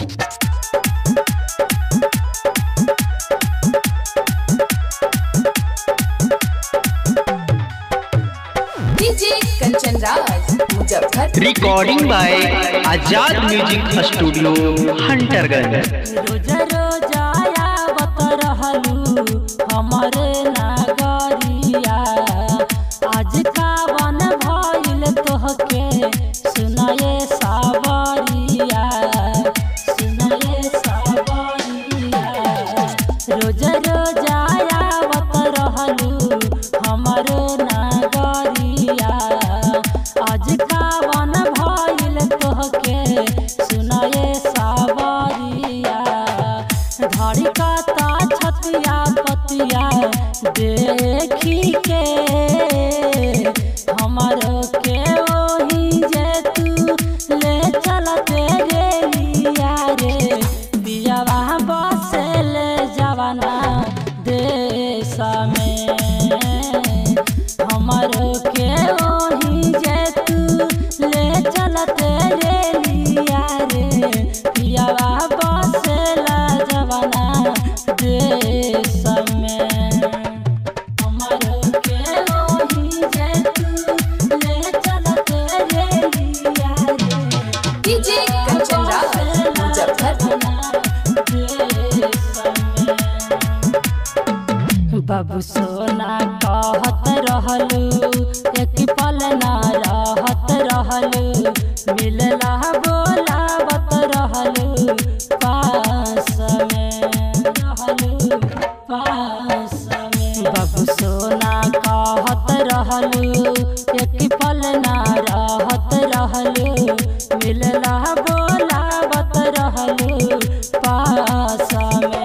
DJ Kanchan Raj Muzaffar recording by Azad music studio Hunterganj रोज रोज आवत रहलू हमरे नागरिया आज कावन भइल तोहके सुनाए सावरिया सुनाए सावरिया रोज रोज आवत रहलू हमरे नागरिया आज कावन भइल तोहके सुनाए सावरिया धड़ी कता छतिया पतिया देखी के हमर के ओही जे तू ले चलते रे लिया रे बियावा बसल जवाना देश में हमर के ओही जे तू ले चलते रे लिया रे पियावा बसेला जवाना देश में हमर के ओही जे तू ले चलते रे लिया रे डीजे कंचन राज मुजफ्फर बाबू सोना कहत रहलू एक पल ना रहत रहलू मिलला बोलावत रहलू पास में रहलू पास में बाबू सोना कहत रहलू एक पल ना रहत रहलू मिलला बोलावत रहलू पास में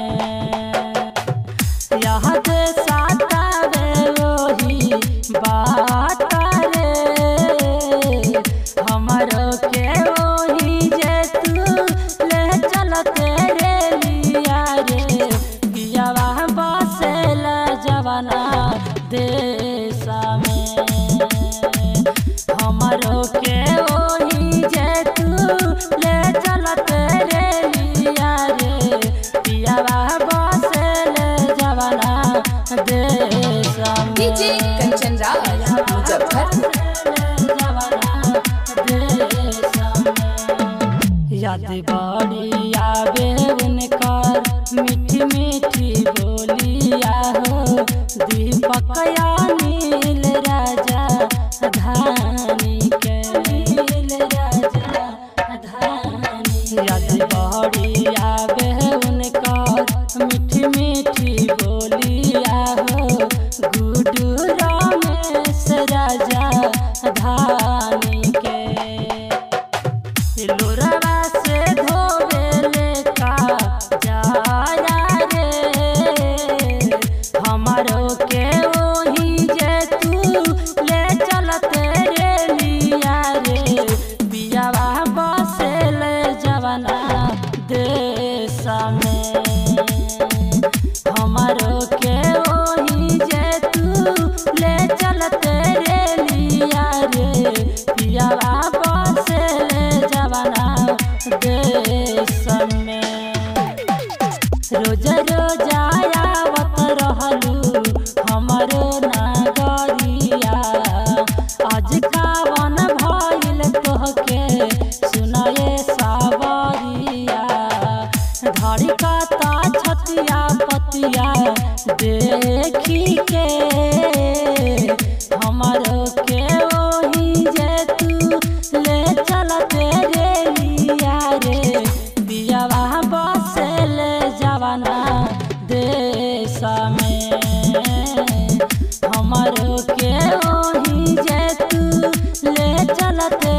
याद सातावे वही बात रे हमरो के वही जे तू ले चलते रे लिया रे पियावा बसेल जवाना देश में हमरो के वही जे तू ले चलते रे लिया रे पियावा बसेल जवाना देश में डीजे कंचन राज मुजफ्फर याद बड़ी आवे उनकर मीठी मीठी बोलिया हो दीपक या नील राजा धानी के नील राजा धानी याद बड़ी आवे उनकर मीठी मीठी बोलिया हो गुडू रमेश राजा धानी के लोरवा से धोवेले का जाया रे हमारो के वही जे तू ले चलते रे लिया रे बियावा बसेल जवाना देश में हमारो के वही जे तू ले चलते रे लिया रे पियावा बसेल जवाना देश में रोज रोज आवत रहलू हमरो नागरिया आज कावन भइल तोहके सुनाए सावरिया धड़ी कता छतिया पतिया देखी के हमरो के ओही जे तू ले चलते रे लिया रे बियावा बसेल जवाना देश में हमरो के ओही जे तू ले चलते